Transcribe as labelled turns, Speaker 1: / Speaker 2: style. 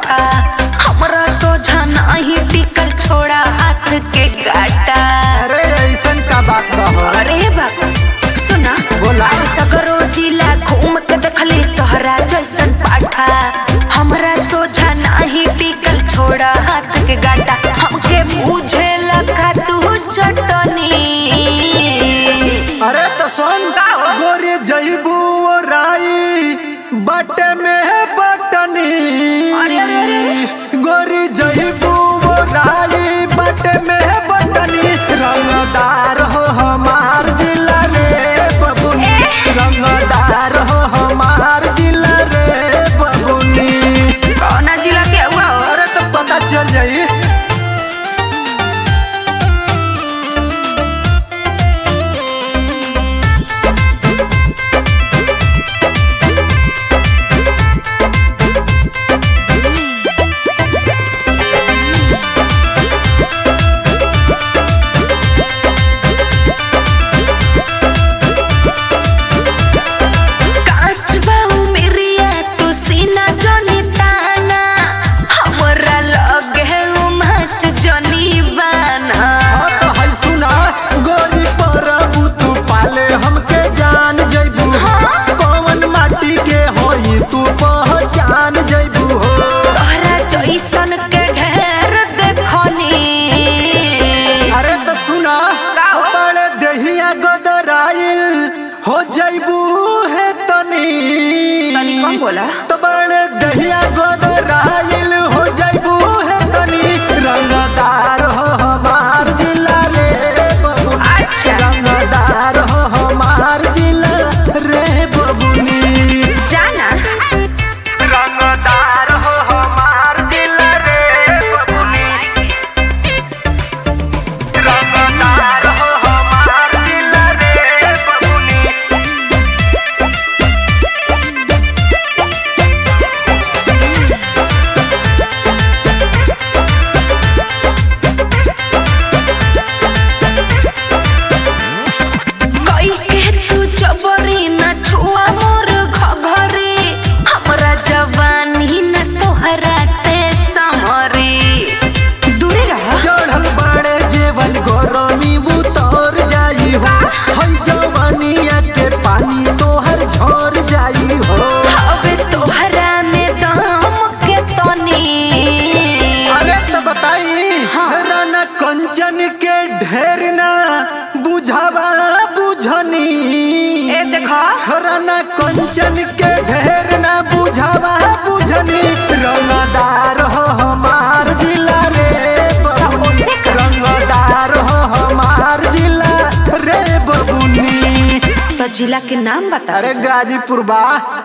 Speaker 1: पाठा हमरा सोझा नाही टिकल छोड़ा हाथ के गाटा
Speaker 2: अरे ऐसन का बात बा हो?
Speaker 1: अरे बाबा सुना
Speaker 2: बोला।
Speaker 1: अब सगरो जिला घूम के देखली तोहरा जैसन पाठा हमरा सोझा नाही टिकल छोड़ा हाथ के गाटा हमके बुझे लगा तू चटनी
Speaker 2: अरे तो सुन
Speaker 1: का हो?
Speaker 2: गोरी जईबू ओ राई बटे में है बटनी
Speaker 1: अरे, अरे, अरे, अरे।
Speaker 2: गोरी जईबू ओ राई बटे में है बटनी रंगदार हो हमार जिला रे बबुनी रंगदार हो हमार जिला रे बबुनी
Speaker 1: कौना जिला के हुआ हो
Speaker 2: अरे तो पता चल जाई
Speaker 1: कांच बाऊ मेरिया तू सीना जोनी ताना हमरा लगे उमच जोनी बाना
Speaker 2: हाँ तो है सुना गोरी परबू तू पाले हमके जान जैबू कौन माटी के होई तू पहचान जैबू हो
Speaker 1: तोहरा जैसन के ढेर देखनी
Speaker 2: अरे तो सुना
Speaker 1: का हो?
Speaker 2: बड़े दहिया गोदराइल हो जैबू है तनी
Speaker 1: तनी कम बोला
Speaker 2: तो बड़े दहिया गोदराइल हो जैबू है तनी रंगदार हो हमार जिला रे बबुनी
Speaker 1: अच्छा।
Speaker 2: रंगदार हो हमार जिला रे बबुनी
Speaker 1: जाना
Speaker 2: रंगदार हो हमार जिला रे बबुनी रंगदार हो हमार जिला रे बबुनी
Speaker 1: कई के तू जबरी न छुआ मोर घघरी हमरा जवानी न तोहरा से समरी दूरे रह
Speaker 2: चढ़ल बड़े जेवन गरमी उतर जाई हो हई जवानिया के पानी तोहर झर जाई हो
Speaker 1: अबे तोहरा में दम के तनी
Speaker 2: अरे तो बताई
Speaker 1: हाँ।
Speaker 2: राना कंचन के ढेर ना बुझावा बुझनी
Speaker 1: ए देखा
Speaker 2: राना कंचन के ढेर ना बुझावा बुझनी रंगदार हो हमार जिला रे बबुनी
Speaker 1: उसे कर।
Speaker 2: रंगदार हो हमार जिला रे बबुनी
Speaker 1: तो जिला के नाम बता
Speaker 2: अरे गाजीपुर बा